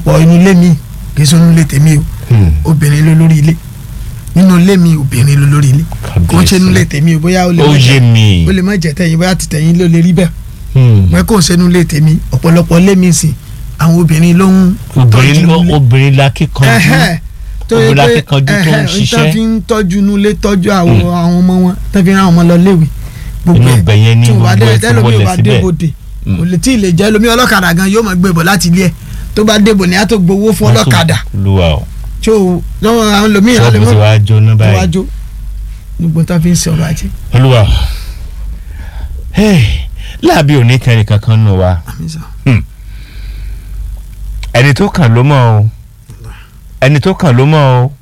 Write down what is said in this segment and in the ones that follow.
ọ̀pọ̀lọpọ̀ inú ilé mi kì í sọ inú ilé tèmi o Hmm. obìnrin ló lórí ilé nínú ilé mi obìnrin ló lórí ilé kò ń ṣe inú ilé tèmi o bóyá ó lè ó má yé jẹ mi. ó lè má jẹ tẹ̀yìn bóyá ti tẹ̀yìn ló lè rí bẹ́ẹ̀ Hmm. mọ kò ń ṣe inú ilé tèmi ọ̀pọ̀lọpọ̀ ilé mi sìn àwọn obìnrin ló ń obìnrin tọ́jú ilé. obìnrin la kíkanjú. Ẹhẹ́, tó yẹ obìnrin pé akíkanjú tó ń ẹhẹ́, ṣiṣẹ́. tán fi ń tọ́jú inú ilé tọ́jú àwọn àwọn ọmọ wọn tán fi ń rán àwọn ọmọ lọ léwe gbogbo Inú ẹ̀ ibẹ̀ yẹn ni tí wọ́n bá gbogbo dé ẹ̀ ti tẹ́lómi ò wọlé bá síbẹ̀. débòde Mm. kò lè tí ì lè jẹ́ lómi ọlọ́kadà gan yóò máa gbé bọ̀ láti ilé ẹ̀ tó bá débò ní á tó gbowó fún ọlọ́kadà luwa o tí ó lọ́wọ́ àwọn lómi ṣọ́ọ̀bù àlẹ́ ti mọ́ wá jóná báyìí. níwájú gbogbo tán fi ń ṣe ọrọ̀ ajé olúwa Hey, láàbí òní kẹrin kankan nù wa àmì sọ ẹni tó kàn ló mọ̀ o ẹni tó kàn ló mọ̀ o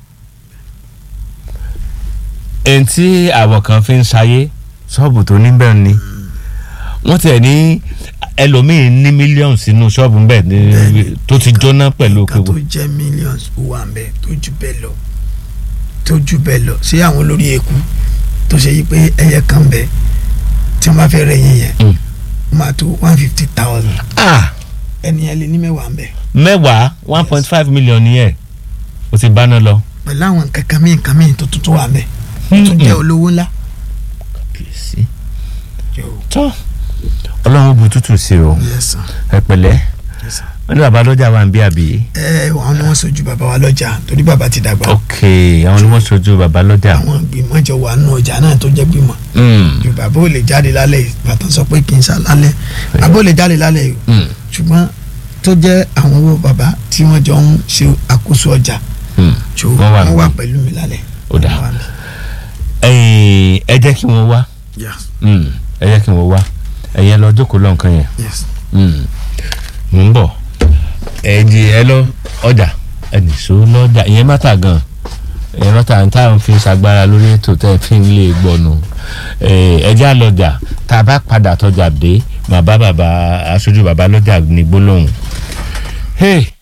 ẹni tí àwọn kan fi ń ṣayé ṣọ́ọ̀bù tó níbẹ̀ ni wọ́n tẹ̀ ní ẹlòmíín ní mílíọ̀nù sínú ṣọ́ọ̀bù ńbẹ̀ ní- Bẹ́ẹ̀ni. tó ti jóná pẹ̀lú nǹkan tó òkèwò jẹ́ millions ó wà ń bẹ tó ju bẹ́ẹ̀ lọ tó ju bẹ́ẹ̀ lọ sí àwọn olórí eku tó ṣe yí pé ẹyẹ kan bẹ tí wọ́n bá fẹ́ rẹ̀ yín yẹn Mm. ó máa tó one fifty thousand ah ẹni yẹn lè ní mẹ́wàá ń bẹ mẹ́wàá one point five million yẹn o ti bá náà lọ. pẹ̀lú àwọn nǹkan kan míì nǹkan míì tó tuntun wà ń bẹ tó jẹ́ olówó ńlá. kìsì tó ọlọ́run bu tútù sí o Yes, sir. ẹ pẹ̀lẹ́ Yes, sir. wọ́n ní bàbá lọ́jà wà ń bí àbí. ẹ àwọn ni wọ́n sojú bàbá wa lọ́jà torí bàbá ti dàgbà ok àwọn ni wọ́n sojú bàbá lọ́jà. àwọn gbìmọ̀ jọ wà nù ọjà náà tó jẹ́ gbìmọ̀ Mm, ju bàbá ò lè jáde lálẹ́ yìí bàtà sọ pé kì í sá lálẹ́ bàbá ò lè jáde lálẹ́ yìí mm, ṣùgbọ́n tó jẹ́ àwọn owó bàbá tí wọ́n jọ ń ṣe àkóso ọjà mm. jò Wọ́n wà wọ́n wà níbí. pẹ̀lú mi lálẹ́. Ó dáa. Wọ́n wà níbí. ẹ̀yin, ẹ jẹ́ kí wọ́n wá Yes, Mm, ẹ jẹ́ kí wọ́n wá ẹ̀yin ẹ lọ jókòó lọ́nkàn yẹn. yes. Mm, mò ń bọ̀ ẹ̀jì ẹ lọ ọjà ẹnìṣó lọ́jà ìyẹn mátà gan ìyẹn mátà ń táwọn fi ń ṣagbára lórí ètò tẹ́ ẹ fi ń lè gbọ́nu ẹjẹ́ àlọ́jà tá a bá padà tọjà dé bàbá bàbá aṣojú bàbá lọ́jà ní gbólóhùn. Hey,